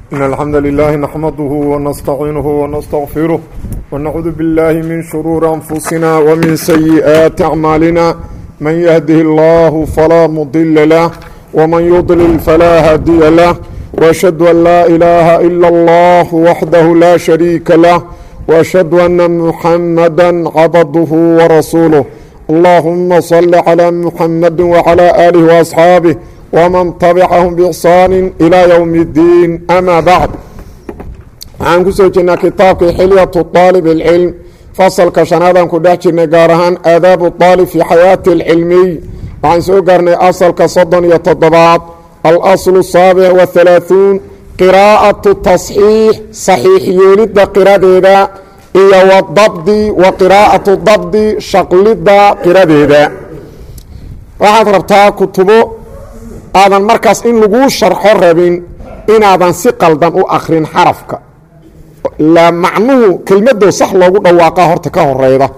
إن الحمد لله نحمده ونستعينه ونستغفره ونعوذ بالله من شرور أنفسنا ومن سيئات أعمالنا من يهده الله فلا مضل له ومن يضلل فلا هادي له وأشهد أن لا إله إلا الله وحده لا شريك له وأشهد أن محمدا عبده ورسوله اللهم صل على محمد وعلى آله وأصحابه ومن تبعهم بإحsaan إلى يوم الdiin أmا bعd waxaan ku soo jirnaa kitaabkii xilyaة طaalib الcilm fasalka شhanaadaan ku dhex jirnay gaar ahaan aadaab الطaalib fي xayaaةi الcilmiy waxaan soo gaarnay asalka soddon iyo toddobaad alasl الsaaبع وaثaلaaثuun qirاءaة taصxiix صaxiix yeelidda qiradeeda iyo wdabdi wa qirاءaة dabdi shaqlidda qiradeeda waxaad rabtaa kutubo aadan markaas in laguu sharxo rabin inaadan si qaldan u akrin xarafka la macnuhu kelmadoo sax loogu dhawaaqa horta ka horeyda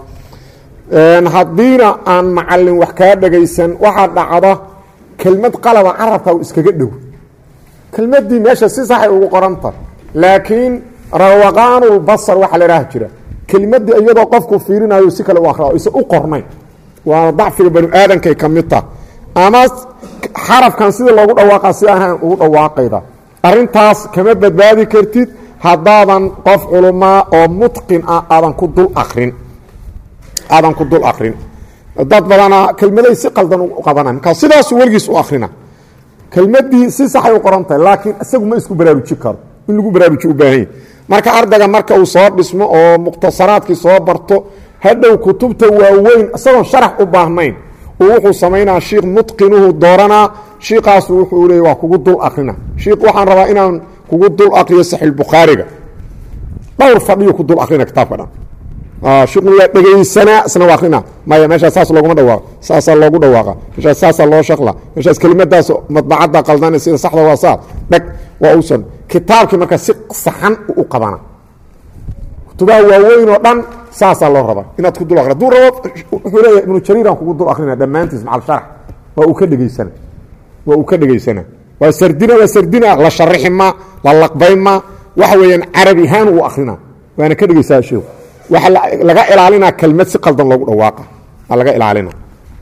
haddiina aan macalin wax kaa dhagaysan waxaa dhacda kelmad qalaba carabka u iskaga dhow kelmadii meesha si saxay ugu qoranta laakiin rawaqaanulbasar waxaa la dhaha jira kelmadii iyadoo qofku fiirinayo si kale u akra isa u qornayn waana dacfiga banu aadankay ka mid tah ama xarafkan sida loogu dhawaaqa si ahaan ugu dhawaaqayda arintaas kama badbaadi kartid haddaadan qof culumaa oo mutqin ah aadan ku dul akrin aadan ku dul akrin dad badana kelmaday si qaldan u qabana markaa sidaasu weligiis u akrina kelmadii si saxay u qoran tahay laakiin isagu ma isku baraaruji karo in lagu baraaruji u baahanya marka ardayga marka uu soo dhismo oo mukhtasaraadkii soo barto hadhow kutubta waaweyn isagoon sharax u baahnayn wuxuu samaynaa shiikh mutqinuhu dooranaa shiikaasu wuxuu leey waa kugu dul akrina shiikh waxaan rabaa inaan kugu dul akriyo saxiixbukhaariga dhowr fadhiyo ku dul akrina kitaabka dhan shiikhuna waa dhegaysanaa isna waa akrina maya meeshaas saas looguma dhawaaqa saasaa loogu dhawaaqa meeshaas saasaa loo shaqla meeshaas kelimadaas madbacadda qaldana sida saxda waa saas dheg waa uusan kitaabkii marka si saxan u qabana kutubaha waaweyn oo dhan saasaa loo rabaa inaad ku dul akri haduu rabo wuxuu leeyahay ibnu jariiraan kugu dul akrina dhammaantiis macal sharax waa uu ka dhegaysana waa uu ka dhegaysana waa sardina waa sardina la sharixi ma la laqbayn ma waxa weeyaan carabi ahaan uu akrina waana ka dhegaysaa sheeku waxaa laga ilaalinaa kelmad si qaldan loogu dhawaaqa waa laga ilaalina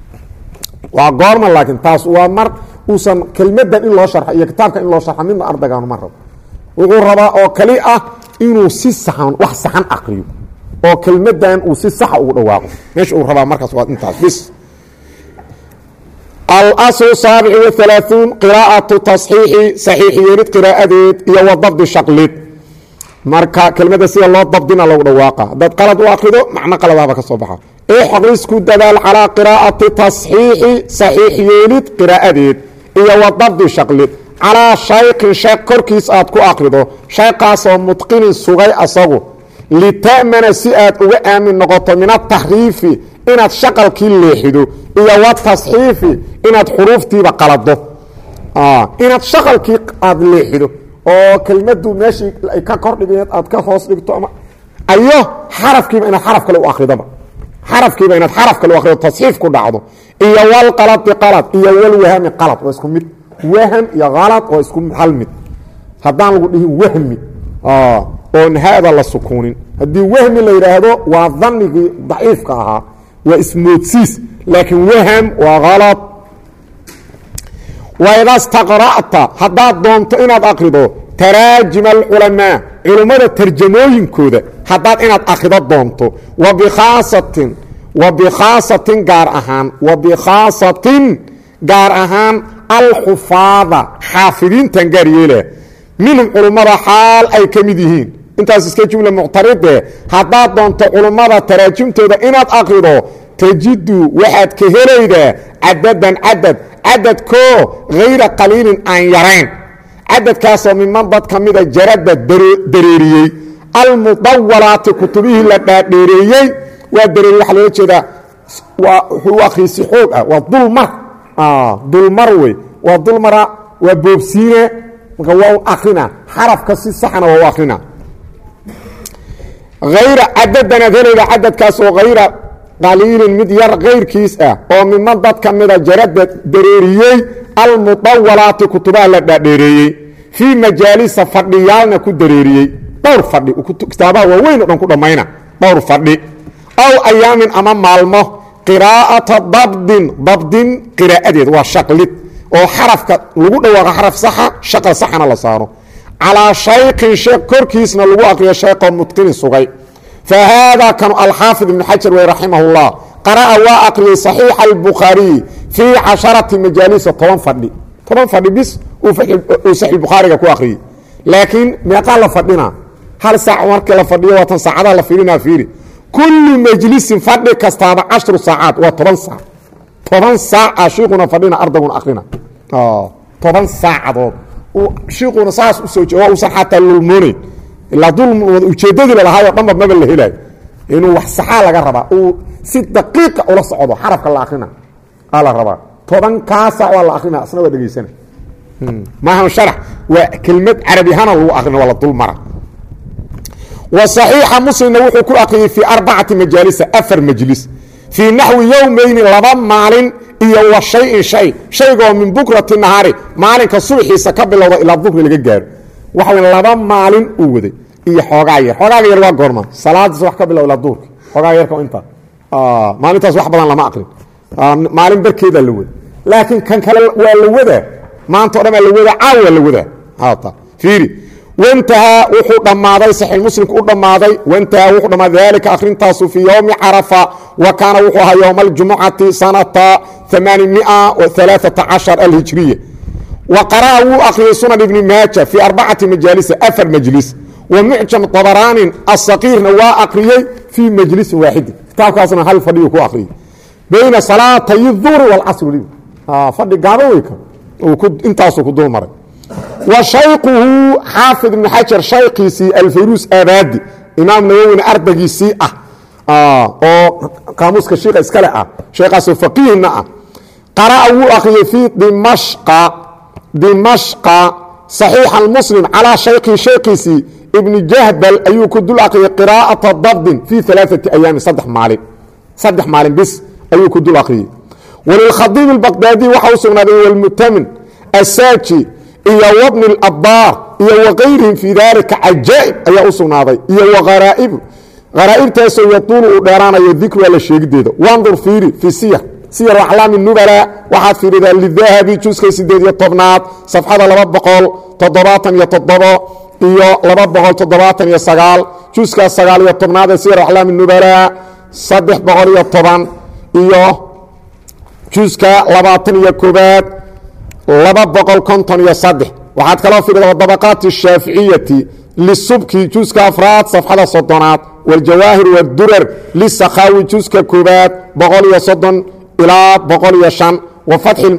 waa goorma laakiin taas waa mar uusan kelmadan in loo sharxo iyo kitaabkan in loo sharxo midna ardaygaanu ma rabo wuxuu rabaa oo kali ah inuu si saxan wax saxan akriyo oo kelmadan uu si saxa ugu dhawaaqo meesha uu rabaa markaas waa intaas bis alasl saabic waثalaaثuun qiraaءaةu taصxiixi saxiix yeelid qiraa'adeed iyo wadabdi shaqlid marka kelmadda sida loo dabdina lagu dhawaaqa haddaad qalad u akrido macno qaladahba ka soo baxa ixris ku dadaal calىa qiraaءati taصxiixi saxiix yeelid qiraa'adeed iyo wadabdi shaqlid calىa shaykin sheek korkiis aad ku akrido shaykaasoo mutqinin sugay asagu lita'mana si aad uga aamin noqoto min ataxriifi inaad shaqalkii leexido iyo watasxiifi inaad xuruuftiiba qalado inaad shaqalkii aad leexido oo kelmadu meeshii ay ka kordhigeed aad ka hoos dhigto ama ayo xarafkiiba inaad xaraf kale u akridoba xarafkiiba inaad xaraf kale u akrido tasxiif ku dhacdo iyo walqaladi qalad iyo walwahami qalad waa isku mid wahm iyo kalad waa isku hal mid haddaan lagu dhihin wahmi oon hada la sukuunin haddii wahmi la yidhaahdo waa danigii daciifka ahaa waa ismoodsiis laakiin wahm waa kalad waida staqra'ta haddaad doonto inaad akrido taraajima alculamaa culummada tarjamooyinkooda haddaad inaad akrido doonto wa bikhaasatin wa bikhaasatin gaar ahaan wa bikhaasatin gaar ahaan alxufaada xaafidiintan gaar yeela minhum culummada xaal ay ka mid yihiin intaas iska jumla muctaride haddaad doonto culummada taraajimtooda inaad akrido tajidu waxaad ka helaydaa cadadan cadad cadadkoo hayra qaliilin aan yarayn cadadkaasoo miman dad ka mida jarada dareeriyey almudawalaati kutubihii la dhaadheereeyey waa dareeriye waxaa loola jeedaa waa wuxuu akhriyey si xoog ah waa dulmar dulmar wey waa dulmara waa boobsiine marka waa u akrina xarafka si saxna waa u akrina hayra cadadanaad helayda cadadkaasoo hayra qaliilin mid yar kayrkiis ah oo miman dad ka mida jarada dareeriyey almudawalaati kutubaha la dhaadheereeyey fii majaalisa fadhiyaalna ku dareeriyey dhowr fadhi kitaabaha waaweyn o dhan ku dhammayna dhowr fadhi aw ayaamin ama maalmo qiraa'ata dabdin dabdin qiraa'adeed waa shaqlid oo xarafka lagu dhawaaqa xaraf saxa shaqal saxana la saaro calaa shaykin sheekh korkiisna lagu aqriyo shayqoo mutqinin sugay fa haadaa kanu alxaafid ibnu xajar wey raximah اllah qara'a waa aqriyey saxiixa albukhaariyi fii casharati majaalisa toban fadhi toban fadhi bis uu saxiixbukhaariga ku akhriyey laakiin meeqaa la fadhina hal saac markii la fadhiyo waatan saacadaha la fiirinaa fiiri kullu majlisin fadhi kastaaba cashru saacaad waa toban saac toban saaca shiikuna fadhina ardaguna akhrina toban saacadood shiikuna saas usoo waa usan xataa lulmoonayn ilaa dulm ujeeddadii lalahaayoo dhanba maba la helaayo inuu wax saxaa laga rabaa uu si daqiiqa ula socdo xarafka la akrina aa la rabaa toban kaa saac waa la akrina asna waa dhegaysana maahan sharax waa kelmad carabihana lagu akrina waa la dul mara wa صaxiixa muslimna wuxuu ku akriyey fii arbacati majaalisa afar majlis fii naxwi yowmayni laba maalin iyo wa shayin shay shaygoo min bukrati nahaari maalinka subaxiisa ka bilowda ilaa dukri laga gaaro waxa w laba maalin uu waday iyo xoogaa yar xoogaaga yar waa goorma salaadiis wax ka bilow ilaa duurka xoogaa yarka intaa maalintaas wax badan lama aqrin maalin barkeedaa la wada laakiin kan kale waa la wadaa maanta o dhan baa la wadaa caaw waa la wadaa fiiri wantahaa wuxuu dhammaaday saxiix muslimku u dhammaaday wantahaa wuxuu dhammaaday daalika akhrintaasu fii yowmi carafa wa kaana wuxuu ahaa yowma aljumucati sanata alhijriya wa qara'a wuu akhriyey sunan ibni maaja fii arbacati majaalisa afar majlis wa mucjam طabaraanin asaqiirna waa akhriyey fii majlisin waaxidin kitaabkaasna hal fadhiyu ku akhriyey bayna salaatay duhri wاlcasri fadhi gaaba wey intaasuu ku dul maray wa shayquhu xaafid ibnu xajar shaykiisii alfayruus abaadi imaam nawowina ardagiisii ah oo qaamuuska shiika iskale ah sheekaasoo faqiihna ah qara'a wuu akhriyey fii dimashqa dimashqa صaxiixa muslim calaa shaykihi shaykiisii ibni jahbal ayuu ku dul akhriyey qiraa'ata dabdin fii alaaثati ayaamin saddex maalin saddex maalin bis ayuu ku dul akhriyey walilkhadiib اbaqdaadi waxa u sugnaaday wlmutamin asaaji iyo wbni اlabaar iyo wakayrihim fii dalika cajaa'ib ayaa u sugnaaday iyo wharaa'ibu haraa'ibtaasoo yatuulu uu dheeraanayo dikruha la sheegideeda wandur fiiri fii siyar siyar aclaami nubala waxaad fiiridaa lidahabi juska sideed iyo tobnaad safxada laba boqol toddobaatan iyo toddobo iyo laba boqol toddobaatan iyo sagaal juska sagaal iyo tobnaad ee siyar aclaami nubala saddex boqol iyo toban iyo juska labaatan iyo koobaad laba boqol konton iyo saddex waxaad kaloo fiirida dabaqaati shaaficiyati lisubki juska afraad safxada soddonaad wاljawaahir wاdurar lisakhawi juska koobaad boqol iyo soddon ilaa boqol iyo shan wa fatxi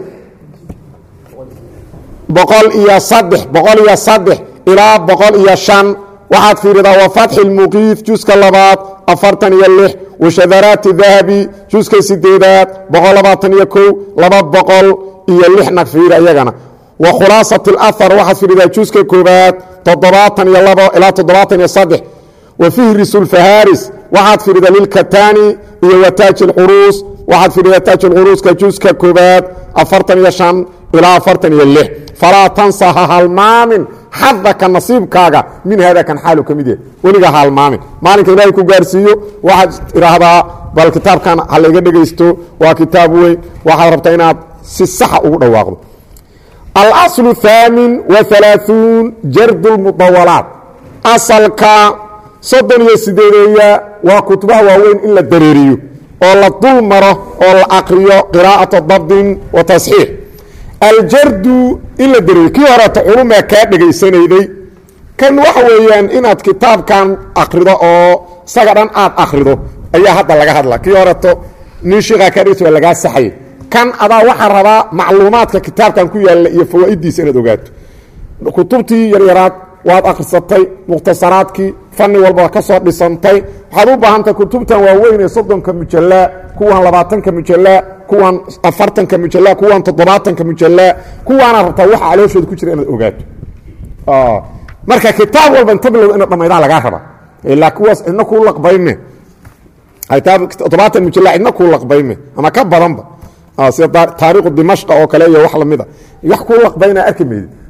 boqol iyo saddex boqol iyo saddex ilaa boqol iyo shan waxaad fiiridaa wa fatxi lmuqiif juska labaad afartan iyo lix washadaraati dahabi juska sideedaad boqol labaatan iyo kow laba boqol iyo lixna fiiri ayagana wa khulaasat اlahar waxaad fiiridaa juska koobaad toddobaatan iyo labo ilaa toddobaatan iyo saddex wa fihris اlfaharis waxaad fiiridaa lilkatani iyo wa taaj اlquruus waxaad fiiridaa taaj اlquruuska juska koobaad afartan iyo shan ilaa afartan iyo lix falaa tansa ha halmaamin xadaka nasiibkaaga min hada kan xaalu ka mid yahay weliga ha halmaamin maalinka ilaahay ku gaarsiiyo waxaad idhaahdaa bal kitaabkan ha layga dhegaysto waa kitaab weyn waxaad rabtaa inaad si saxa ugu dhawaaqdo alaslu haamin wa alaaثuun jardu lmudawalaat asalka soddon iyo sideedeeya waa kutubaha waaweyn in la dareeriyo oo la dul maro oo la akriyo qiraa'ata dabdin wa tasxiix aljardu in la dareeriyo kii horeeta culumaa kaa dhegaysanayday kan waxa weeyaan inaad kitaabkan akrido oo isaga dhan aad akrido ayaa hadda laga hadla kii horeeto nin shiikaa kaa dhegaysa waa lagaa saxay kan adaa waxaa rabaa macluumaadka kitaabkan ku yaalla iyo fawaa'idiisa inaad ogaato kutubtii yaryaraad waad akhrisatay mukhtasaraadkii fanni walba ka soo dhisantay waxaad u baahantahay kutubtan waaweyn ee soddonka mujallaa kuwan labaatanka mujallaa kuwan afartanka mujallaa kuwan toddobaatanka mujallaa kuwaana rabtaa waxa calooshooda ku jira inaad ogaato marka kitaab walba inta bilow ina dhammaydaa lagaa raba ilaa kuwaas cidna kuu laqbayme toddobaatan mujallaa cidna kuu laqbayme ama ka badanba sida taariikhu dimashqa oo kale iyo wax lamida wax kuu laqbayna arki maydi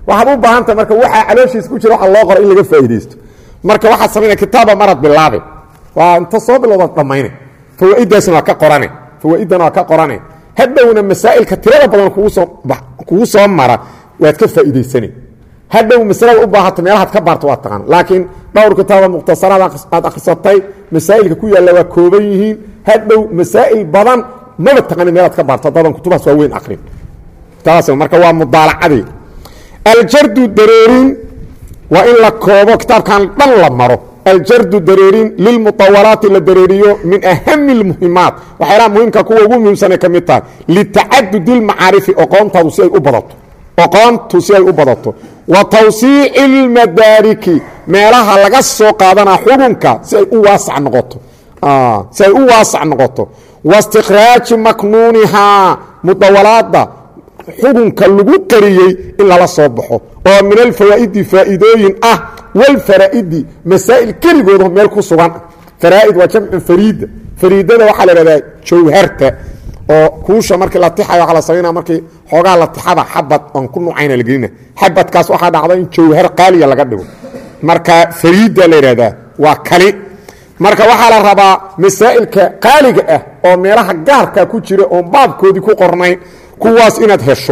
waxaad u baahantaha marka waxaa calooshiisa ku jira waxa loo qora in laga faa'iidaysto marka waxaad samaynaya kitaaba marad bilaabe waa inta soo bilowdaad dhammayne fawaa'idaasna waa ka qorane fawaa'iddana waa ka qorane hadhowna masaa'ilka tirada badan kugu soo mara waad ka faa'iidaysane hadhow masalada u baahato meelahaad ka baarto waad taqaan laakiin dhowr kitaaba mukhtasaraad aad akhrisatay masaa'ilka ku yaalla waa kooban yihiin hadhow masaa'il badan maba taqaani meelaad ka baarto haddadan kutubahaas waa weyn akrin taas marka waa mudaalacadii aljardu dareerin waa in la koobo kitaabkan dhan la maro aljardu dareerin lilmuطawalaati la dareeriyo min ahami اlmuhimaat waxyaalaha muhimka kuwa ugu muhiimsanay ka mid tahay litacadudi اlmacaarifi oqoontaadu si ay u badato oqoontu si ay u badato wa tawsiici اlmadaariki meelaha laga soo qaadanaa xukunka si ay u waasac noqoto si ay u waasac noqoto waاstikraaji maknuunihaa mudawalaada xukunka lagu qariyey in lala soo baxo oo min alfawaa'idi faa'iidooyin ah walfaraa'idi masaa'il keligooda meel ku sugan faraa'id waa jamcu fariida fariidada waxaa la ihahdaa jawharta oo kuusha markii la tixayo waa la samaynaa markii xoogaa la tixada xabad oon ku nucayna la gelina xabadkaas waxaa dhacda in jawhar qaaliya laga dhigo marka fariida la yidhahdaa waa kali marka waxaa la rabaa masaa'ilka qaaliga ah oo meelaha gaarka ku jira oon baabkoodii ku qornayn kuwaas inaad hesho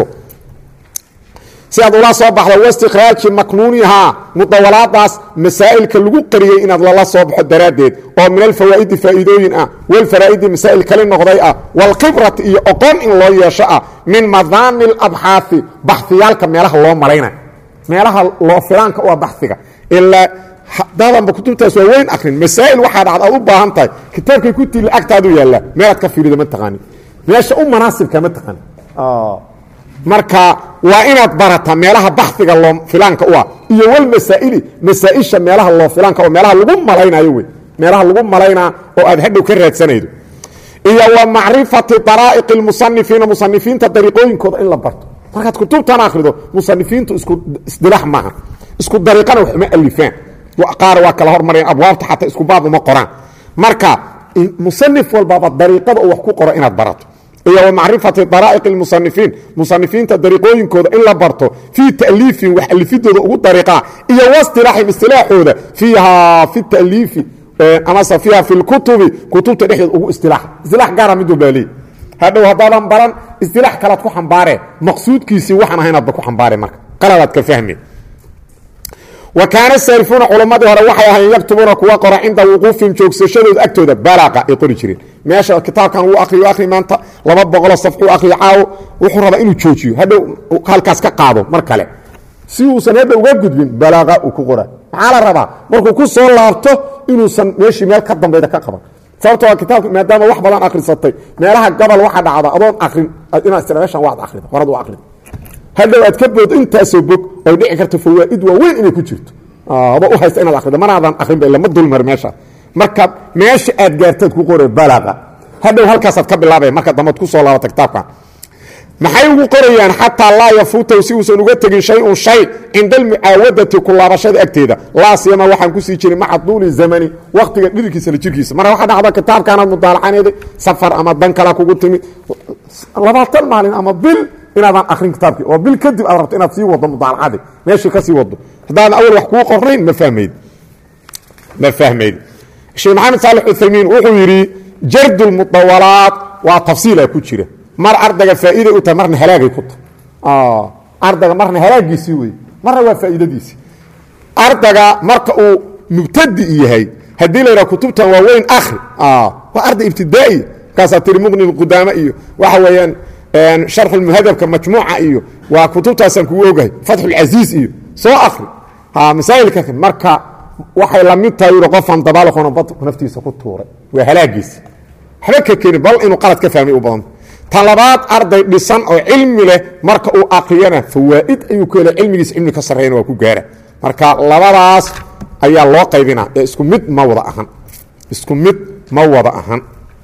si aad ula soo baxdo wastikraaji maknuunihaa mudawalaadaas masaa'ilka lagu qariyey inaad lala soo baxo daraaddeed oo min alfawaa'idi faa'iidooyin ah walfaraa'idi masaa'il kali noqday ah walkhibrati iyo oqon in loo yeesho ah min madaani alabxaafi baxiyaalka meelaha loo malayna meelaha loo filaanka u ah baxiga ilaa dadanba kutubtaas waa weyn akrin masaa'il waxaa dhacda aad u baahan tahay kitaabkay ku tili agtaadu yaallaa meelaad ka fiirida ma taqaanin meesha u manaasibka ma taqaanin marka waa inaad barataa meelaha baxiga loo filaanka u ah iyo walmasaa'ili masaa'isha meelaha loo filaanka oo meelaha lagu malaynayo wey meelaha lagu malaynaa oo aad hadhow ka raadsanaydo iyo wa macrifati daraa'iqi اlmusanifiina musanifiinta dariiqooyinkooda in la barto markaad kutubtan akhrido musanifiintu isku isdilaax maaha isku dariiqana wax uma alifaan qaar waa kala hormareen abwaabta xataa isku baab uma qoraan marka musanif walbaaba dariiqada uu wax ku qoro inaad barato iyo wa macrifati daraa'iq اlmusanifiin musanifiinta dariiqooyinkooda in la barto fii ta'liifin wax alifidooda ugu dariiqaa iyo wastilaaxim istilaaxooda fiiha fi ta'liifi amase fiiha fi lkutubi kutubta dhexdeeda ugu istilaax istilaax gaara mid walbaa leey hadhow haddaadan baran istilaax kalaad ku xambaare maqsuudkiisii waxaan ahaynaadba ku xambaare marka qaladaad ka fahmi wa kaana saarifuuna culammadii hore waxay ahayn yaktubuuna kuwa qora cinda wuquufihim joogsashadooda agtooda balaaqa ay qori jireen meesha kitaabkan wuu akriyo akri maanta laba boqoloo safxuu akriyo caawo wuxuu rabaa inuu joojiyo hadhow halkaas ka qaado mar kale si uusan hadda uga gudbin balaaqa uu ku qora maxaa la rabaa markuu ku soo laabto inuusan meeshii meel ka dambayda ka qaban sababto waa kitaabka maadaama wax badan akhrisatay meelaha gobol waxa dhacda adoon akrin inaad istira meeshan waad akrida horad u akrida hadhow aad ka bood intaasoo bog oy dhici karto fawaa'id waaweyn inay ku jirto aba u haysta inaad akrido manaadan akrinba ila ma dulmar meesha marka meesha aad gaartaad ku qore balaaqa hadhow halkaasaad ka bilaabaya marka dambaad ku soo laabata kitaabkan maxay ugu qorayaan xataa laa yafuutahu si uusan uga tegin shay-un shay cinda almucaawadati ku laabashada agteeda laa siyama waxaan kusii jirin maca duuli zamani wakhtiga dhidilkiisa la jirkiisa marka waxaa dhacda kitaabkaanaad mudaalacaneeday safar ama dan kala kugu timid labaatan maalin ama bil inaadan akrin kitaabkii oo bil kadib aad rabto inaad sii wado mudaalacadii meeshii ka sii wado haddaadan awal wax kuu qornayn ma fahmayd ma fahmayd sheekh maxamed saalex uthaymiin wuxuu yidhi jardu lmudawalaat waa tafsiila ku jira mar ardayga faa'iiday u tahay marna halaagay ku tahay ardayga marna halaagiisii wey marna waa faa'iidadiisii ardayga marka uu mubtadi yahay haddii la yidhaha kutubtan waa weyn akhri waa arday ibtidaa'iya markaasaa tiri muqni lqudaama iyo waxa weeyaan sharxulmuhadabka majmuuca iyo waa kutubtaasaan kugu ogahay fatxulcasiis iyo soo akri masaa'ilka marka waxay la mid tahay yui qofaan dabaalqona bad naftiisa ku tuuray waa halaagiisi waxba ka keeni bal inuu qalad ka fahmay u badanta ta labaad arday dhisan oo cilmi leh marka uu akriyana fawaa'id ayuu ku hela cilmigiisa cilmi ka sarreeyana waa ku gaara marka labadaas ayaa loo qaybinaa ee isku mid ma wada ahan isku mid ma wada ahan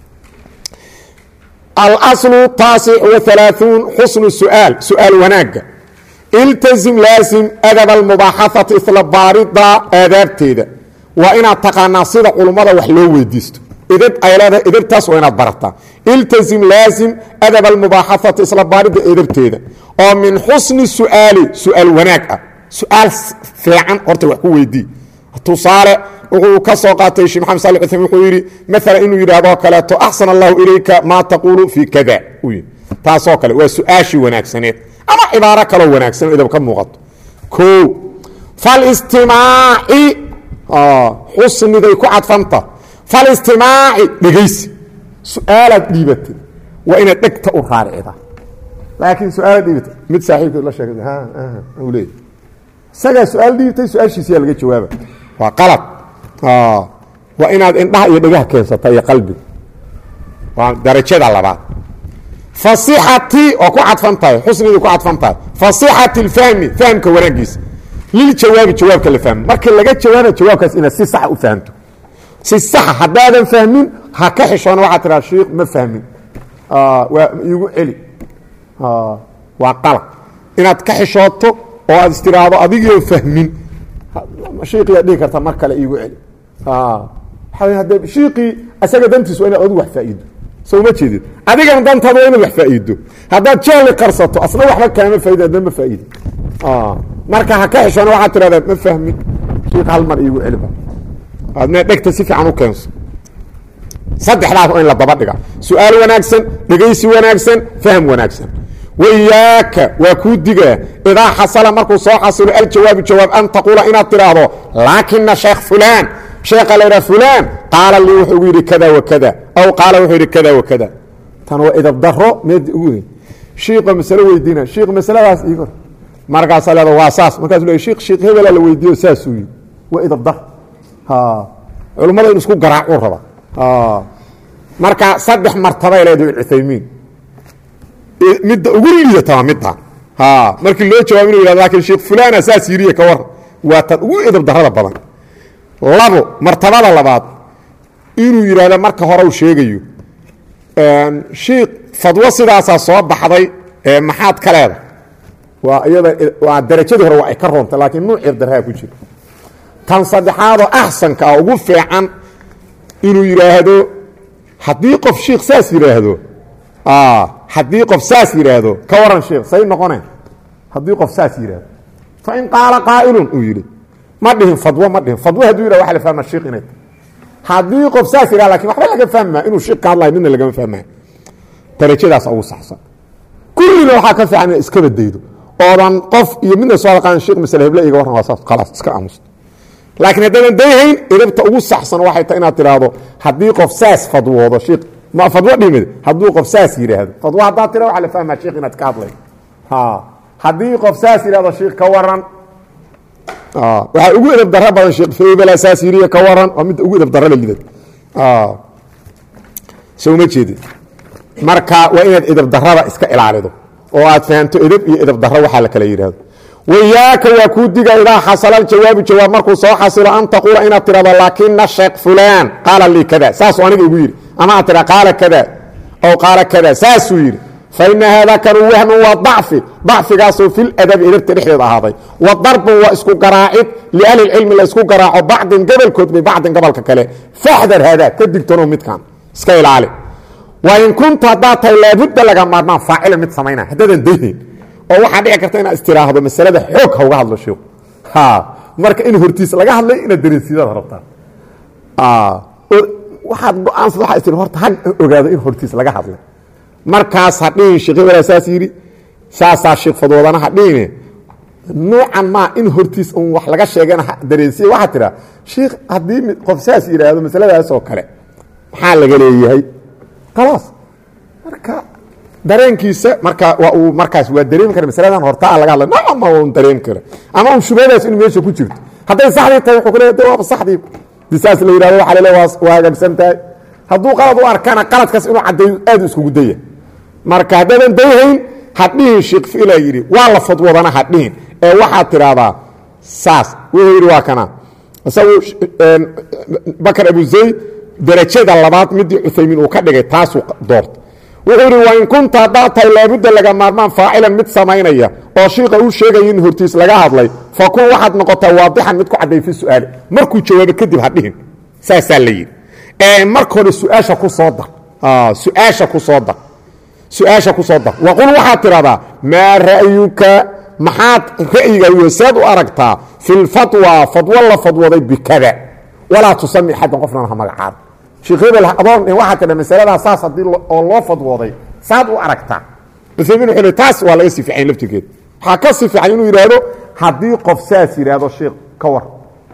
alaslu taasic waalaauun xusnu su'aal su'aal wanaagga iltazim laasim adab almubaaxaati isla baarida aadaabteeda waa inaad taqaanaa sida culummada wax loo weydiisto edab ay leedahay edabtaas waa inaad barataa iltazim laazim adab almubaaxaati isla baaridda edabteeda oo min xusni su'aali su'aal wanaag ah su'aal fiican horta wax ku weydii tusaale wuxuu ka soo qaatay shee maxamed sali uthaymin wuxuu yidhi maala inuu yidhahdoo kaleeto axsan allahu ilayka maa taquulu fii kada uu yidhi taasoo kale waa su-aashii wanaagsaneed ama cibaaro kaloo wanaagsan oo idab ka muuqato o falistimaaci xusniday ku cadfanta falistimaaci dhegaysi su-aalaad dhiibatay waa inaad dhegta u raaricda laakiin su-aalaad dhiibatay mid saaxiibkeed la sheegay u leey isagaa su-aal dhiibtay su-aashiisiyaa laga jawaaba waa qalad waa inaad indhaha iyo dhegaha keensata iyo qalbiga waa darajada labaad fasixati oo ku cadfan tahay xusniday ku cadfan tahay fasixati اlfahmi fahmka wanaagiisa liljawaabi jawaabka la fahmo markii laga jawaaba jawaabkaas inaad si saxa u fahamto si saxa haddaadan fahmin ha ka xishoona waxaa tiraa shiikh ma fahmin waa iigu celi waa qalad inaad ka xishooto oo aad istiraahdo adigio fahmin shiikiyaa dhihi karta mar kale iigu celi hadde shiikii isaga dantiis waa inaad adigu wax faa'iido soo ma jeedid adigana dantaada waa inaad wax faa'iido haddaad jahli qarsato asna waxba kaama faaidin adna ma faa'iidin marka ha ka xishoona waxaad tirahdaa ma fahmin shiik hal mar iigu celiba adna dhegta si fiican u keenso saddexdaas oo in la daba dhiga su-aal wanaagsan dhegaysi wanaagsan fahm wanaagsan wayaaka waa kuu digaa idaa xasala markuu soo xasilo aljawaabu jawaab an taquula inaad tidhaahdo laakina sheekh fulaan sheekha la ydhaha fulaan qaala lii wuxuu ugu yidhi kada wa kada aw qaala wuxuu yidhi kada wa kada tan waa idab daro meed ugu shiiqa masalo weydiina shiik masaladaas iigor markaasaa leeda waa saas markaasuu le shiik shiik hebela la weydiiyo saasuu yidhi waa idab dar culummada in isku garaacuu raba marka saddex martabay leedahay cuthaymiin midda ugu liidata waa midda markii loo jawaab inu yihahdo lakin sheekh fulana saas yiriye ka war waa tan ugu edab darada badan labo martabada labaad inuu yidhahdo marka hore u sheegayo shiik fadwo sidaasaa soo baxday maxaad ka leeda waa iyada waa darajadii hore waa ay ka roontay laakiin nuuc ebdarhaa ku jira tan saddexaadoo axsanka ah ugu fiican inuu yidhaahdo haddii qof shiikh saas yidhaahdo haddii qof saas yidhaahdo ka waran sheikh say noqone haddii qof saas yidhaahdo fain qaala qaa'ilun uu yidhi ma dhihin fadwo ma dhihin fadwo hadduu yidhah waxa la fahma shiikh inay haddii qof saas yidhah lakin waxba laga fahmaa inuu shiikh ka hadlayo midna lagama fahmaya darajadaas ugu saxsan kullina waxaa ka fiican ina iska badaydo oodan qof iyo midna soo aqaan sheikh masale heble iga warran waa saas khalaas iska aamusta laakiin haddaadan dayhayn edabta ugu saxsan waxay tahay inaad tidhaahdo haddii qof saas fadwoodo shiikh ma fadwo dhimid hadduu qof saas yidhaahdo fadwo haddaad tira waxa la fahmaa shiikh inaad ka hadlay haddii qof saas yidhahdo shiikh ka waran waxaa ugu edab daro badan sheekh febela saas yiriye ka waran waa midda ugu edab daro la lidad soo ma jeedid marka waa inaad edab darada iska ilaalido oo aad fahamto edab iyo edab daro waxaa la kala yidhahdo wayaaka waa kuu diga idaa xasala aljawaabu jawaab markuu soo xasilo an taquula inaad tirahdo laakina sheekh fulaan qaala lii kada saasuu aniga igu yidhi ama aad tira qaala kada aw qaala kada saasuu yidhi faina haada kanu wahnu waa dacfi dacfigaasoo fi ladabi edabta dhexdeeda ahaaday wa darbun waa isku garaacid liahli cilmi la isku garaaco bacdin gobolkood bibacdin gobolka kale faxdar haada ka digtano midkan iska ilaali wain kunta haddaad tahay laabudda laga maarmaan faacila mid samayna haddaadan dayhayn oo waxaa dhici karta inaad istiraahdo masalada xoog hauga hadlo sheikhu marka in hortiis laga hadlay inaad dareensiidada rabtaa waxaad go-aansad waa tir horta ha ogaado in hortiis laga hadlay markaas ha dhihin sheekh hebela saas yidhi saasaa sheekh fadwoodana ha dhihine nuucan maa in hortiis un wax laga sheegana dareensiya waxaa tiraa sheikh haddii qof saas yidhaahdo masaladaas oo kale maxaa laga leeyahay khalaas marka dareenkiisa marka waa uu markaas waa dareemi kara masaladan hortaa laga hadla nacama un dareemi kara ama un shubhadaas in meesha ku jirto hadday saxdii tahay wuxuu ku leeyahay de waaba saxdii di saas la yidhahdo waxa lele waa hagaagsan tahay hadduu qalad u arkana qaladkaas inuu caddeeyo aad iskugu daya marka haddaadan dayhayn hadhihin sheekh fila yidhi waa la fadwadana hadhihin ee waxaad tidhaahdaa saas wuxuu yidhi waa kana isagu bakar abu zayd darajada labaad midii cuthaymiin uu ka dhigay taasuu doorta wuxuu yidhi wain kunta haddaad tahay laabudda laga maarmaan faacilan mid samaynaya oo shiika uu sheegaya in hortiis laga hadlay fa kun waxaad noqotaa waadixan mid ku cadday fi su'aali markuu jawaabo kadib hadhihin saasaa la yidhi ee marka hore su-aasha ku soo dar su-aasha ku soo dar su-aasha ku soo dar waqul waxaad tidhahdaa maa ra'yuka maxaad ra'yiga weseed u aragtaa fi lfatwa fadwo la fadwooday bikada walaa tusami xaddan qofnan ha magacaada sheekh hebel adoon waxaa tidha masaladaa saas haddii oo loo fadwooday saad u aragtaa uaymiin wuxuu le taas waa laga sii fiican laftigeed waxaa ka sii fiican inuu yidhaahdo haddii qof saas yidhaahdo sheekh ka war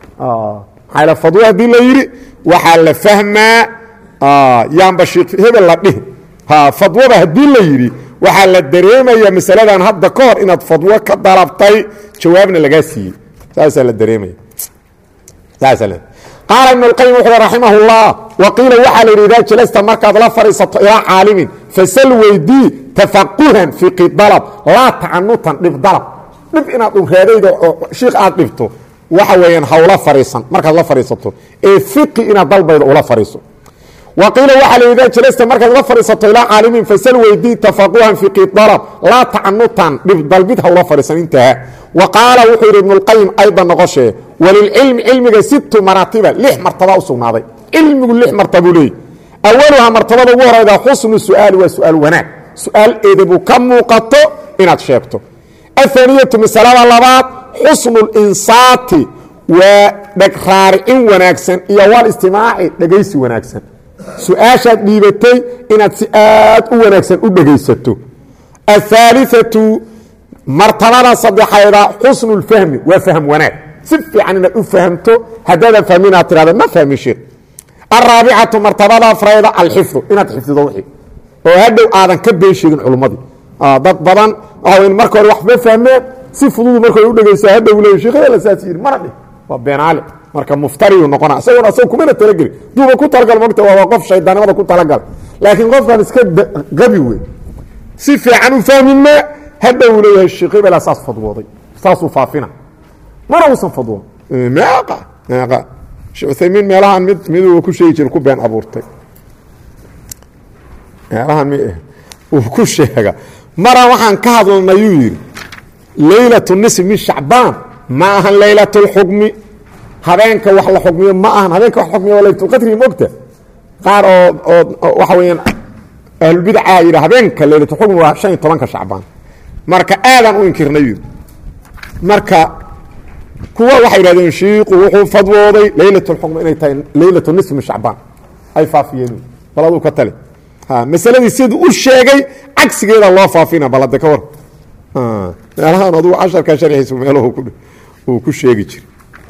maxaa fadwo haddii la yidhi waxaa la fahmaa yaanba sheekh hebel la dhihi fadwada haddii la yidhi waxaa la dareemaya masaladan hadda ka hor inaad fadwo ka dalabtay jawaabna lagaa siiyey saasaa la dareemaya saasa qaala ibn اlqayim wuxu uhi raximah اllah waqiila waxaa la yidhi idaa jalasta markaad la fadhiisato ilaa caalimin fasal weydii tafaquhan fiqi dalab laa tacanutan dhib dalab dhib inaad uraadayda oo shiikh aad dhibto waxa weeyaan hawla fadhiisan markaad la fadhiisato ee fiqi inaad dalbaydo ula fadhiiso waqiila waxaa la yidhi idaa jalasta markaad la fadhiisato ilaa caalimin fasal weydii tafaquhan fiqi dalab laa tacanutan dhib dalbid hawla fadhiisan intaha wa qaala wuxuu yidhi ibnuاlqayim aydan noqoshee walilcilmi cilmiga situ maraatiba lix martaba u sugnaaday cilmigu lix martabuu leeyay awaluhaa martabada ugu horayda xusnu su'aali waa su'aal wanaag su'aal eedabu ka muuqato inaad sheegto ahaniyatu masalada labaad xusnu linsaati waa dhegraaricin wanaagsan iyo walistimaaci dhegaysi wanaagsan su-aashaad dhiibatay inaad si aad u wanaagsan u dhegaysato ahaaliatu martabada saddexayda xusnu lfahmi waa fahm wanaag si fiican inaad u fahmto haddaadan fahmi inaad tirahda ma fahmin sheekh alraabicatu martabada afrayda alxifdu inaad xifdido wixii oo hadhow aadan ka been sheegin culummadii dad badan waxa marka hore wax ma fahmeen si fududu marka hore u dhegaysa hadhow leey sheekh la saas yidhi mana dhih waa beenaale marka muftariyu noqona isaguna asag kumana talageli duuba ku talagal mogta waa qof shaydaannimada ku talagal laakiin qofkan iska gabi wey si fiican u fahmin ma hadhow leeyahay sheekh hebela saas fadwooday saasuu faafina mana uusan fadwoon meeqa meeqa sheekh uthaymiin meelahan mid miduu ku sheegi jira ku been abuurtay meelahan mi uu ku sheega mara waxaan ka hadalnay yuu yidhi leylatu nisf min shacbaan ma ahan leylat اlxukmi habeenka wax la xukmiyo ma ahan habeenka wax xukmiyo waa laylatulqadri mogta qaar oo oo waxa weeyaan ahlulbidca yidhi habeenka leylatulxukmi waa shan iyo tobanka shacbaan marka aadaan u inkirnay yidhi marka kuwa waxay yidhahdeen shiiku wuxuu fadwooday leylat اlxukmi inay tahay leylatu nisf min shacbaan ay faafiyeen bal aduu ka tale masaladii siduu u sheegay cagsigeeda loo faafina balade ka war meelahan adugu casharka sharxiisu meeluhu uu ku sheegi jiray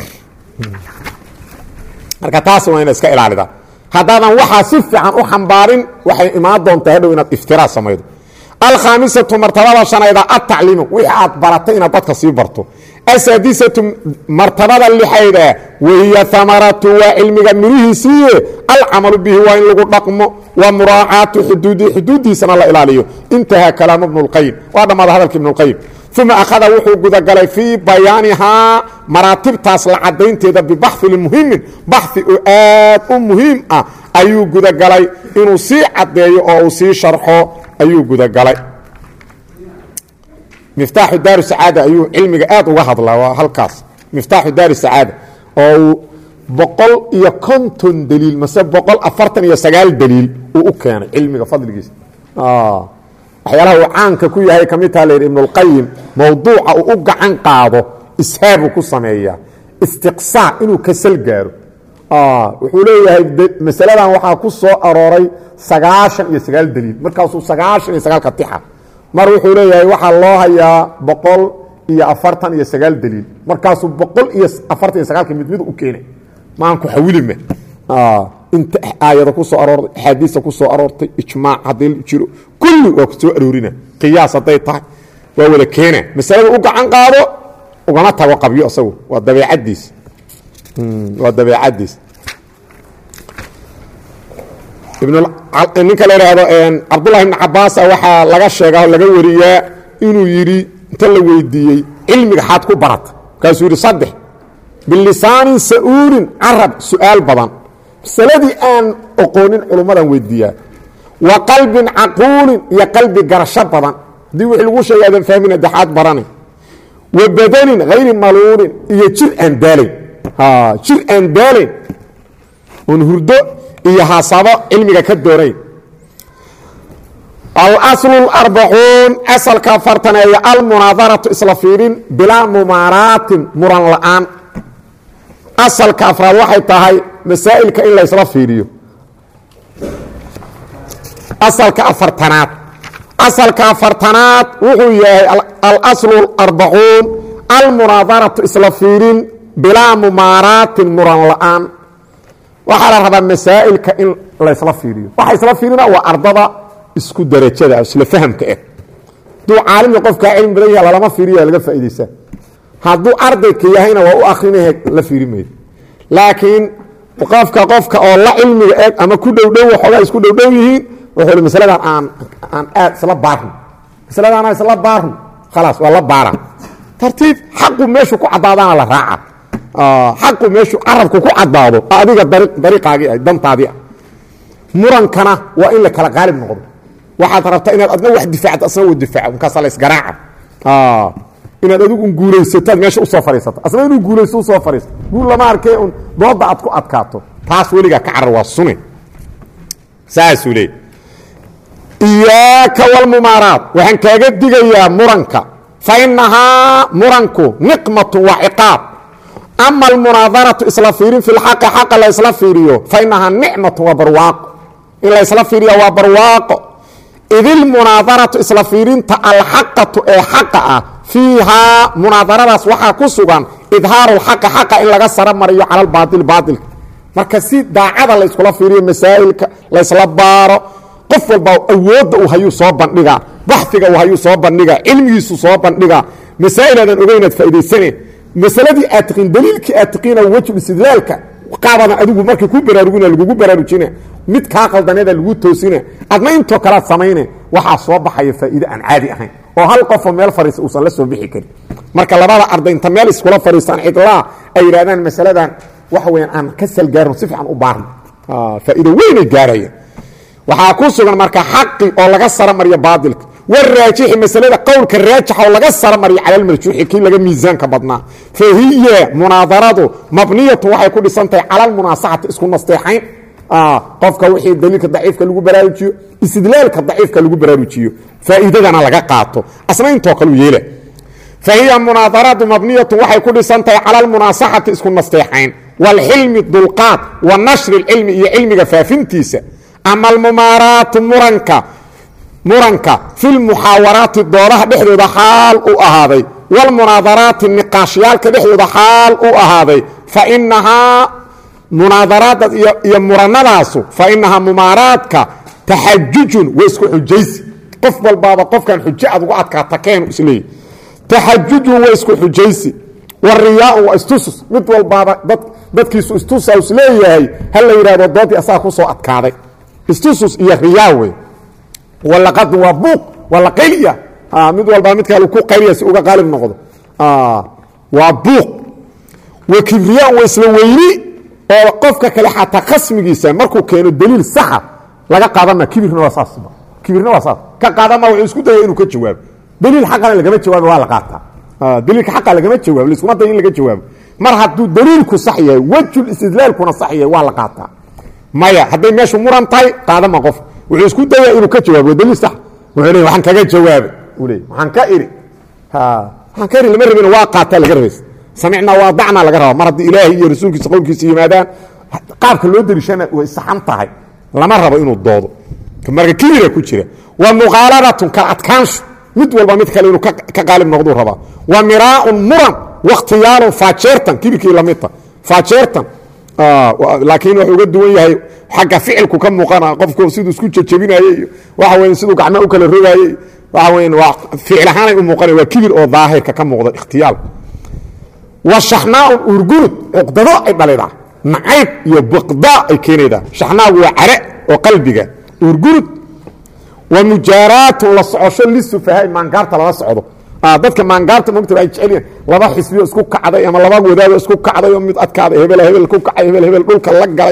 marka taas waa ina iska ilaalida haddaadan waxaa si fiican u xambaarin waxay imaan doontaa hadhow inaad iftiraa samaydo alkhaamisatu martabada shanayda atacliimu wixii aad baratay inaad dadka sii barto asaadisatu martabada lixayda wahiya amaratu waa cilmiga mirihiisiiye alcamalu bihi waa in lagu dhaqmo wa muraacaatu xuduudihi xuduuddiisana la ilaaliyo intahaa kalaamu bnu اlqayim waa dhammaada hadalka ibnu اlqayim uma akhada wuxuu gudagalay fii bayaanihaa maraatibtaas la cadaynteeda bibaxin muhimin baxi oo aad u muhiim ah ayuu gudagalay inuu sii caddeeyo oo uu sii sharxo ayuu gudagalay miftaaxu daari sacaada ayuu cilmiga aad uga hadlaa waa halkaas miftaaxu daari sacaada oo uu boqol iyo konton daliil mase boqol afartan iyo sagaal daliil uu u keenay cilmiga fadligiisa waxyaalaha uu caanka ku yahay ka mid taha la yidhi ibnulqayim mowduuca uu u gacan qaado ishaabuu ku sameeyaa istiqsaac inuu kasal gaaro wuxuu leeyahay masaladan waxaa ku soo arooray sagaashan iyo sagaal daliil markaasuu sagaashan iyo sagaalka tixa mar wuxuu leeyahay waxaa loo hayaa boqol iyo afartan iyo sagaal daliil markaasuu boqol iyo afartan iyo sagaalka mid mid u keenay maan ku xawilima inta aayada ku soo aroortay axaadiista ku soo aroortay ijmaac haddii jiro kulli waa ku soo aroorina qiyaas hadday tahay waa wada keena masalada u gacan qaado ugama tago qabyo isagu waa dabeecaddiis waa dabeecaddiis ninka la idhaahdo cabdullahi ibn cabaasa waxaa laga sheegaa oo laga wariyaa inuu yidhi inta la weydiiyey cilmiga xaad ku barata markaasuu yidhi saddex bilisaanin sa'uulin carab su'aal badan masaladii aan oqoonin culummadan weydiiyaa wa qalbin caquulin iyo qalbi garasho badan haddii wixii lagu sheegay aadan fahmin adexaad baranay wa badanin hayri maluulin iyo jir aan daalayn jir aan daalayn oon hurdo iyo hasabo cilmiga ka doonayn alaslu arbacuun asalka afartaneeya almunaadaratu isla fiirin bilaa mumaaraatin muran la'aan asalka afraad waxay tahay masaa'ilka in laysla fiiriyo asalka afartanaad asalka afartanaad wuxuu yahay alaslu arbacuun almunaadaratu isla fiirin bilaa mumaaraatin muran la'aan waxaa la rabaa masaa'ilka in laysla fiiriyo waxa isla fiirina waa ardada isku darajada isla fahamka ah hadduu caalimka qofkaa cilmi badan yaha lalama fiiriya laga faaidaysaa hadduu ardayka yahayna waa u akrinah la fiiri mayo laakiin qofka qofka oo la cilmiga eg ama ku dhowdhow waxoogaa isku dhowdhow yihiin wuxuu masaladan aan aan aad isla baarno masaladaana isla baarno khalaas waa la baara tartiib xaqu meeshu ku caddaadaana la raaca xaqu meeshu carabku ku caddaado adiga dariiqaagii ah dantaadii ah murankana waa in la kala qaalib noqdo waxaad rabtaa inaad adna wax difaacdo asna wa difaaco markaasa la isgaraaca inaad adigu un guulaysataad meesha usoo fadhiisato asna inuu guulaysto usoo fadhiisto guul lama arkee un doodda aad ku adkaato taas weligaa ka carar waa sune saasuu leey iyaaka walmumaaraat waxaan kaaga digayaa muranka fa inahaa muranku niqmatun waa ciqaab ama almunaadaratu isla fiirin fi lxaqi xaqa la ysla fiiriyo fa inahaa nicmatun waa barwaaqo in la ysla fiiriya waa barwaaqo idilmunaadaratu isla fiirinta alxaqatu ee xaqa ah fiihaa munaadaradaas waxaa ku sugan idhaaru lxaqi xaqa in laga saro mariyo cala albaail baailka marka si daacada la yskula fiiriyo masaa'ilka laysla baaro qof walba awoodda uu hayuu soo bandhigaa baxfiga uu hayuu soo bandhigaa cilmigiisu soo bandhigaa masaa'il aadan ogeynaad faa'idaysane masaladii aad tiqiin daliilkii aad tiqiina wejul istidlaalka qaabadan adigu markay ku baraarugina lagugu baraarujina mid kaa qaldaneeda lagu toosina adna intoo kalead samayne waxaa soo baxaya faa'iide aan caadi ahayn oo hal qofoo meel fariisa uusan la soo bixi karin marka labada arday inta meel iskula fadhiistaan cidlaa ay yidhahdaan masaladan waxa weyaan aan ka salgaarno si fiican u baarno faa'iido weynay gaaraya waxaa ku sugan marka xaqi oo laga saro mariyo baailka waraajixi masalada qowlka raajixa oo laga saro mariyo cala lmarjuuxi kii laga miisaanka badnaa fa hiya munaadaradu mabniyatu waxay ku dhisan tahay cala lmunaasaxati isku nasteexayn qofka wixii daliilka daciifka lagu baraarujiyo istidlaalka daciifka lagu baraarujiyo faa'iidadana laga qaato asna intoo kalu yeela fa hiya munaadaradu mabniyatu waxay ku dhisan tahay cala lmunaasaxati isku nasteexayn waalxilmi dulqaad wa nashri lcilmi iyo cilmiga faafintiisa ama almumaaraatu muranka muranka fi lmuxaawaraati doodaha dhexdooda xaal u ahaaday wاlmunaadaraati niqaashyaalka dhexdooda xaal u ahaaday fainahaa munaadaraada iyo muranadaasu fainahaa mumaaraadka taxajujun waa isku xujaysi qof walbaaba qofkan xujo aad uga adkaata keenu isleeyahy taxajujun waa isku xujaysi wariyaaun waa istusus mid walbaaba dadkiisu istusa isleeyahay ha la yidhahdo doodii asaga ku soo adkaaday istusus iyo riyaa wey walaqadun waa buuq waa la qayliya mid walbaa mid kale ku qaylaya si uga qaalib noqdo waa buuq wa kibriyaan waa isla weyni oo qofka kale xataa khasmigiisa markuu keeno daliil saxa laga qaadama kibirna waa saas kibirna waa saas ka qaadama wuxuu isku daya inuu ka jawaabo daliil xaqana lagama jawaabo waa la qaataa daliilka xaqa lagama jawaabo laiskuma dayo in laga jawaabo mar hadduu daliilku sax yahay wejul istidlaalkuna sax yahay waa la qaataa maya hadday meeshu muran tahay qaadama qof wuxuu isku daya inuu ka jawaabo daliil sax wuxuu leey waxaan kaga jawaabay uu leey waxaan ka iri waxaan ka iri lama rabin waa qaataa laga rabaysa samicnaa waa dacnaa laga rabaa mar haddii ilaahay iyo rasuulkiisa qowlkiisa yimaadaan qaabka loo dariishana way saxan tahay lama rabo inuu doodo marka kibira ku jira wa muqaaladatun kala adkaanshu mid walba mid kale inuu ka qaalib noqduu rabaa wa miraaun muran wakhtiyaalun faajeertan kibirkii lamidta faajeertan laakiin wuxuu uga duwan yahay xagga ficilku ka muuqana qofku siduu isku jejebinaye iyo waxa weya siduu gacma u kala rogaayey waxa weya waa ficil ahaanay u muuqanay waa kibir oo daahirka ka muuqda ikhtiyaal wa shaxnaaun urgurud cuqdado ay dhalidaa nacayb iyo biqdaa ay keenaydaa shaxnaagu waa care oo qalbiga urgurud wa mujaaraatun la socosho lisufahaai maangaarta lala socdo dadka maangaarta mogta ay jecelyihin laba xisbiyo isku kacday ama laba wadaado isku kacday oo mid adkaaday hebel hebel ku kacay hebel hebel dhulka la galay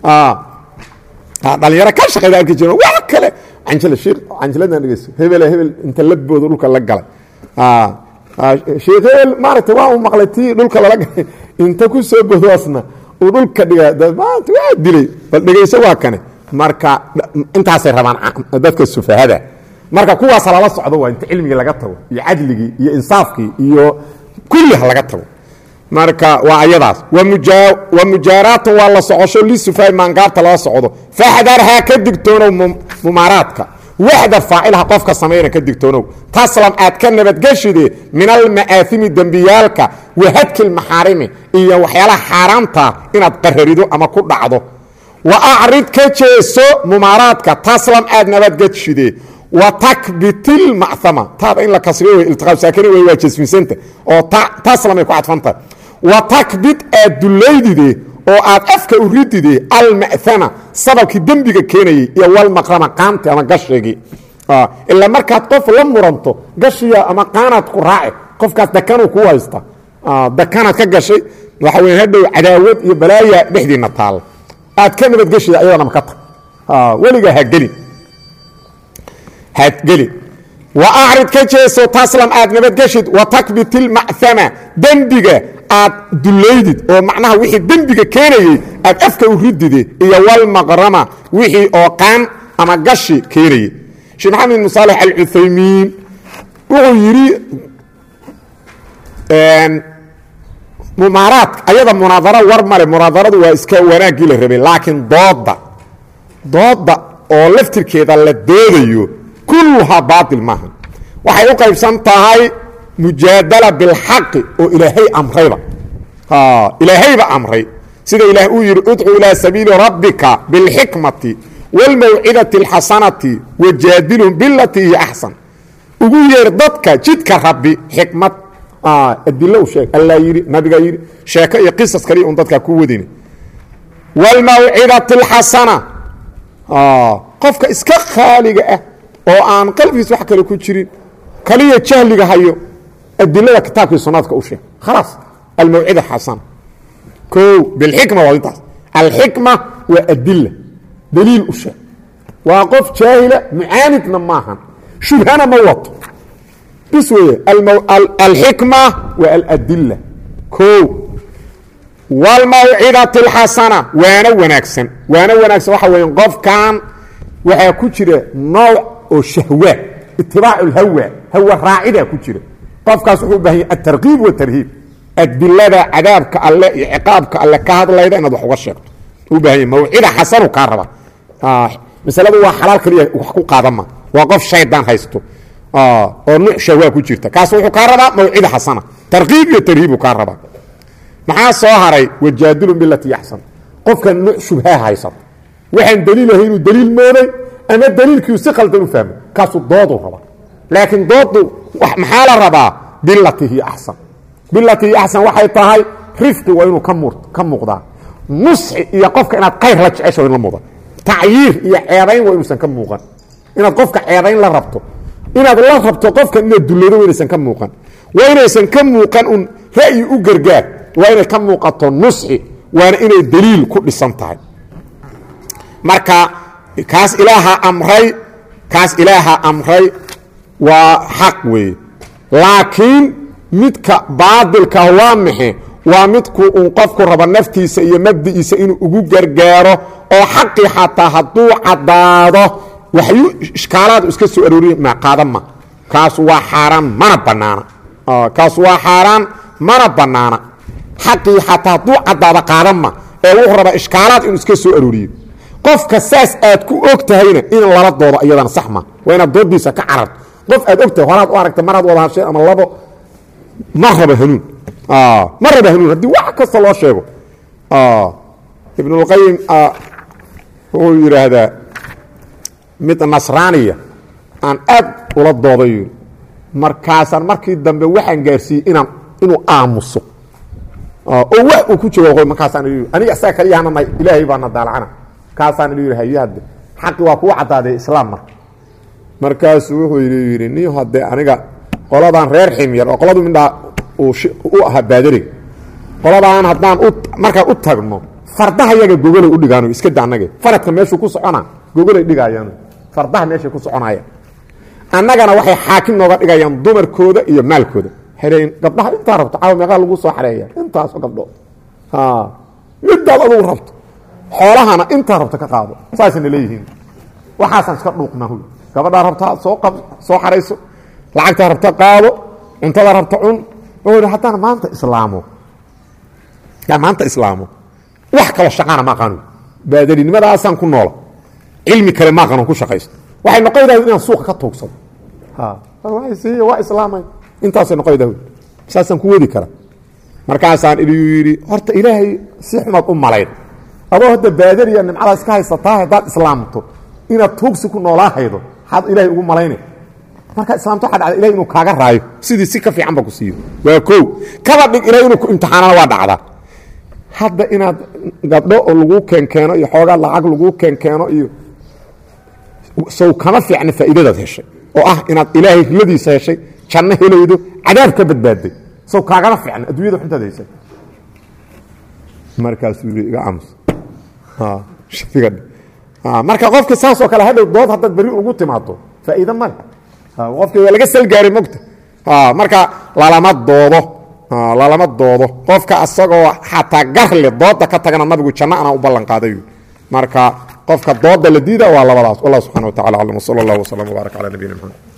dhalinyaro ka shaqeyda arki jira wax kale canjila shiikh canjiladan dhegeyso hebel hebel inta labooda dhulka la galay sheekh hebel maaragtay waa u maqlay tii dhulka lala galay inta ku soo bodoosna uu dhulka dhiga maanta waa dilay bal dhegayso waa kane marka intaasay rabaan dadka sufahada marka kuwaas lala socdo waa inta cilmigii laga tago iyo cadligii iyo insaafkii iyo kulli ha laga tago marka waa ayadaas wa mujaaraatun waa la socosho lisufahay maangaabta lala socdo faxdarhaa ka digtoonow mumaaraadka waxda faacilha qofka samayna ka digtoonow taslam aad ka nabadgeshide min alma'aahimi dembiyaalka wahadki lmaxaarimi iyo waxyaalaha xaaraamta inaad qararido ama ku dhacdo wa acrid ka jeeso mumaaraadka taslam aad nabadgeshide wa takbitil macama taada in la kasriyo wey iltiqaab saakini wey waa jasmisanta oo taslamay ku cadfantahay wa takbit aad dullaydide oo aad afka u ridide alma'ama sababkii dembiga keenayey iyo walmaqrama qaanti ama gashigii ilaa markaad qof la muranto gashiya ama qaanaad ku raace qofkaas dakanuu ku haysta dakanaad ka gashay waxa weya hadhow cadaawad iyo balaaya dhexdiina taalla aad ka nabadgeshida ayadana maka tag weligaa hagelin hadgelin wa acrid ka jeeso taslam aad nabadgeshid wa takbit ilmacama dembiga aad dullaydid oo macnaha wixii dembiga keenayey aad afka u ridide iyo walmaqrama wixii oo qaan ama gashi keenayey sheekh maxamed bin saalex alcuthaymiin wuxuu yidhi mumaaraadka ayada munaadaro war male munaadaradu waa iska wanaaggii la rabay laakiin dooda dooda oo laftirkeeda la doodayo kulluhaa baatil maaha waxay u qaybsan tahay mujaadala bilxaqi oo ilaahay amrayba ilaahayba amray sida ilaah uu yidhi udcu ilaa sabiili rabbika bilxikmati wاlmawcidati اlxasanati wajaadilhum bilatii hiya axsan ugu yeer dadka jidka rabbi xikmad adilo u sheeg allaa yidhi nabigaa yidhi sheeko iyo qisas kaliya un dadkaa ku wadini wاlmawcidati اlxasana qofka iska khaaliga ah oo aan qalbigiis wax kale ku jirin kaliya jahliga hayo adilada kitaabkii sunaadka u sheeg khalaas almawcida xasana o bilxikma waa intaas alxikma waa adila daliil u sheeg waa qof jaahila mucaanidna maahan shubhana ma wato bis weeye alxikma waa aladila o wاlmawcidati اlxasana waana wanaagsan waana wanaagsan waxa weya qofkan waxaa ku jira nooc oo shahwa itibaac اlhawa hawa raacidaa ku jira qofkaas wuxuu u bahan yahy atarkiib watarhiib adilada cadaabka alle iyo ciqaabka alle ka hadlayda inaad wax uga sheegto u bahan yahy mawcida xasanu kaa raba masaladu waa xalaal kaliya wax ku qaadama waa qof shaydaan haysto oo nuuc shahwa ku jirta kaas wuxuu kaa rabaa mawcida xasana tarkiib iyo tarhiibu kaa rabaa maxaa soo haray wajaadilun bilati yaxsan qofkan nuuc shubhaa haysato waxaan daliilahay inuu daliil mooday ama daliilkiiu si qaldan u fahmo kaasuu dooduu rabaa laakiin doodu maxaa la rabaa bilati hiya axsan bilati hiya axsan waxay tahay rifqi waa inuu ka muuqdaa nusxi iyo qofka inaad qayr la jecesho in la muuqda tacyiir iyo ceebayn waa inuusan ka muuqan inaad qofka ceebayn la rabto inaad la rabto qofka inaad dullado waa inaysan ka muuqan waa inaysan ka muuqan un ra'yi u gargaar waa inay ka muuqato nusxi waana inay daliil ku dhisan tahay marka kaas ilaaha amray kaas ilaaha amray waa xaq weeye laakiin midka baadilkah waa maxe waa midku uun qofku rabo naftiisa iyo mabdi'iisa inuu ugu gargaaro oo xaqii xataa hadduu caddaado waxyu ishkaalaadu iska soo arooriy maqaadan ma kaas waa xaaraan mana bannaana kaas waa xaaraan mana bannaana xaqii xataa hadduu caddaado qaadan ma ee wuxuu rabaa ishkaalaad inuu iska soo arooriyo qofka saas aad ku og tahayna in lala doodo iyadana sax ma waa inaad doodiisa ka cararto qof aad og tahay horaad u aragtay maraad wada hasheen ama labo ma raba hanuun ma raba hanuun haddii wax kasta loo sheego ibnulqayim wuxuu yidhaahdaa mid nasraaniya aan aad ula dooday yii markaasaan markii dambe waxaan gaarsiiyey inaan inuu aamuso oo wax uu ku jawaago markaasaan i aniga asaga kaliyahana nay ilaahay baana daalacana kaasaan i yidhi hayade xaqi waa kuu caddaadee islaam marka markaasuu wuxuu yidhi ni haddee aniga qoladan reer ximyar oo qoladu midhaa u ahaa baadariga qoladaan haddaan markaan u tagno fardaha yaga gogolay u dhigaan iska da annage faradka meeshuu ku socona gogolay dhigayaan fardaha meeshay ku soconayaan annagana waxay xaakim nooga dhigayaan dumarkooda iyo maalkooda waxay leeyiin gabdhaha intaa rabto caawa meeqaa lagu soo xareeya intaasoo gabdhood midaad adugu rabto xoolahana intaa rabto ka qaado saasayna leeyihiin waxaasaan iska dhuuqnaa huy gabadhaa rabtaa soo qab soo xarayso lacagtaa rabta qaado cuntada rabta cun wuxuu haddaan maanta islaamo yaa maanta islaamo wax kaloo shaqaana ma aqaano baadelinimadaasaan ku noola cilmi kale ma aqaano ku shaqaysto waxay noqonaydaa inaan suuqa ka tuugsado waa islaamay intaasay noqonaydaa saasaan ku wadi kara markaasaan idiu yidhi horta ilaahay si xumaad u malayn adoo hadda baadariya nimcadaas ka haysataa haddaad islaamto inaad tuugsi ku noolaa haydo maxaad ilaahay ugu malaynay markaa islaamto waxa dhacda ilahay inuu kaaga raayo sidii si ka fiican ba ku siiyo waa kow kaba dhig ilahay inuu ku imtixaanana waa dhacdaa hadda inaad gabdho oo laguu keenkeeno iyo xoogaa lacag laguu keenkeeno iyo sow kama fiicna faa'iidadaad heshay oo ah inaad ilaahay riladiisa heshay janno helaydo cadaab ka badbaadday sow kaagama fiicna adduunyada xuntaad haysay markaasuu yii iga aamus marka qofka saasoo kale hadhow dood haddaad beri ugu timaado faa'iido male qofki waa laga salgaaray mogta marka lalama doodo lalama doodo qofka asagoo xataa garle dooda ka tagana nabigu janno anaa u ballan qaaday marka qofka dooda la diida waa labadaas wallah subxana wa tacala aclam wsala allah wslam wbaarak cala nabiyina mxamed